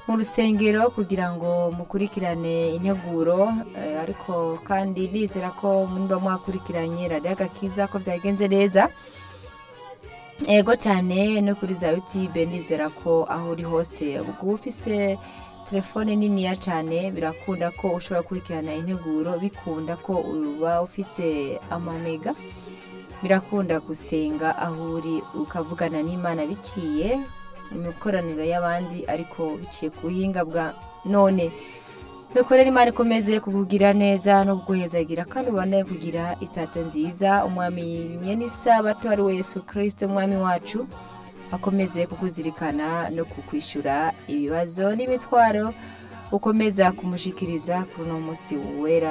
mu rusengero kugira ngo mukurikirane integuro eh, ariko kandi nizera ko muba mwakurikiranye radiyo agakiza ko byagenze neza ego cyane no kuri za yutube nizera ko aho uri hose ubwo ufise telefone niniya cyane birakunda ko ushobora gukurikirana integuro bikunda ko uba ufise amamega birakunda gusenga aho uri ukavugana n'imana biciye mu mikoraniro y'abandi ariko biciye ku buhinga bwa none dukorere imana ikomeze kukugira neza no kuguhezagira kandi ubone kugira isato nziza umwami nyen'isabato ari we yesu kirisito umwami wacu akomeze kukuzirikana no kukwishyura ibibazo n'imitwaro ukomeza kumushikiriza kuri uno munsi wera